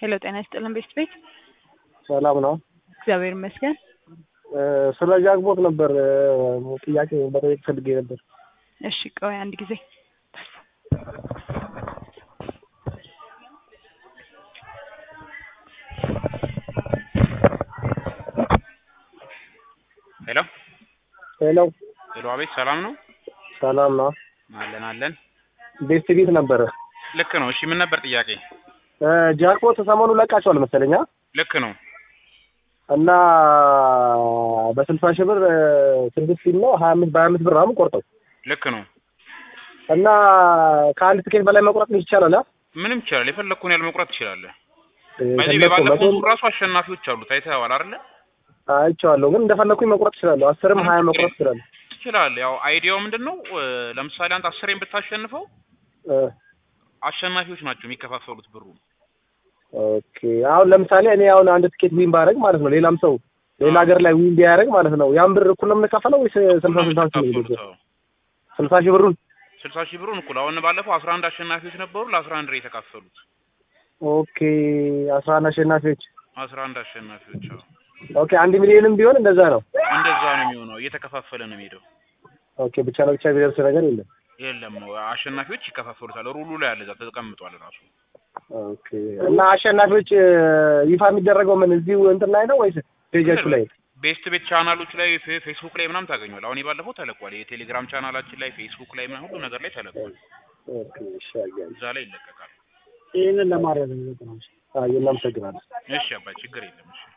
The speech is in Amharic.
ሄሎ ጤና ይስጥልን ቤስት ቤት ሰላም ነው። እግዚአብሔር ይመስገን። ስለ ጃክቦት ነበር ጥያቄ መጠየቅ ፈልጌ ነበር። እሺ ቆይ አንድ ጊዜ ሄሎ ሄሎ ሄሎ፣ አቤት ሰላም ነው? ሰላም ነው። አለን አለን። ቤስት ቤት ነበረ። ልክ ነው። እሺ ምን ነበር ጥያቄ? ጃክቦት ሰሞኑ ለቃቸዋል መሰለኛ ልክ ነው። እና በስልሳ ሺህ ብር ስድስት ፊልም ነው ሀያ አምስት በሀያ አምስት ብር ምናምን ቆርጠው ልክ ነው። እና ከአንድ ትኬት በላይ መቁረጥ ይቻላል። አ? ምንም ይቻላል። የፈለግኩን ያህል መቁረጥ ትችላለህ። እ, በዚህ ፈለግኩ ባለፈው መቶ ራሱ አሸናፊዎች አሉት አይተኸዋል አይደለ? አይቼዋለሁ፣ ግን እንደፈለግኩኝ መቁረጥ እችላለሁ። አስርም ሀያ መቁረጥ እችላለሁ። ትችላለህ። ያው አይዲያው ምንድን ነው? እ፣ ለምሳሌ አንተ አስሬን ብታሸንፈው እ፣ አሸናፊዎች ናቸው የሚከፋፈሉት ብሩ። ኦኬ አሁን ለምሳሌ እኔ አሁን አንድ ትኬት ዊን ባደርግ ማለት ነው ሌላም ሰው ሌላ ሀገር ላይ ዊን ቢያደርግ ማለት ነው ያን ብር እኩል ነው የምንከፈለው ወይስ ስልሳ ስልሳ ሺህ ነው የሚከፋፈሉት። የሚደርሰው? አዎ። ስልሳ ሺህ ብሩን ስልሳ ሺህ ብሩን እኩል አሁን ባለፈው አስራ አንድ አሸናፊዎች ነበሩ ለአስራ አንድ ነው የተካፈሉት። ኦኬ አስራ አንድ አሸናፊዎች አስራ አንድ አሸናፊዎች አዎ። ኦኬ አንድ ሚሊዮንም ቢሆን እንደዛ ነው። እንደዛ ነው የሚሆነው። እየተከፋፈለ ነው የሚሄደው። ኦኬ ብቻ ለብቻ ቢደርስ ነገር የለም። የለም አሸናፊዎች ይከፋፈሉታል። ሩሉ ላይ አለ፣ እዛ ተቀምጧል ራሱ። ኦኬ እና አሸናፊዎች እ፣ ይፋ የሚደረገው ምን እዚሁ እንትን ላይ ነው ወይስ ፔጃችሁ ላይ? ቤስት ቤት ቻናሎች ላይ ፌ- ፌስቡክ ላይ ምናምን ታገኘዋል። አሁን የባለፈው ተለቋል። የቴሌግራም ቻናላችን ላይ ፌስቡክ ላይ ምናምን ሁሉ ነገር ላይ ተለቋል። ኦኬ እሺ አየህ። እዛ ላይ ይለቀቃል። ይህንን ለማድረግ ነው። አይ እናመሰግናለን። እሺ አባይ ችግር የለም። እሺ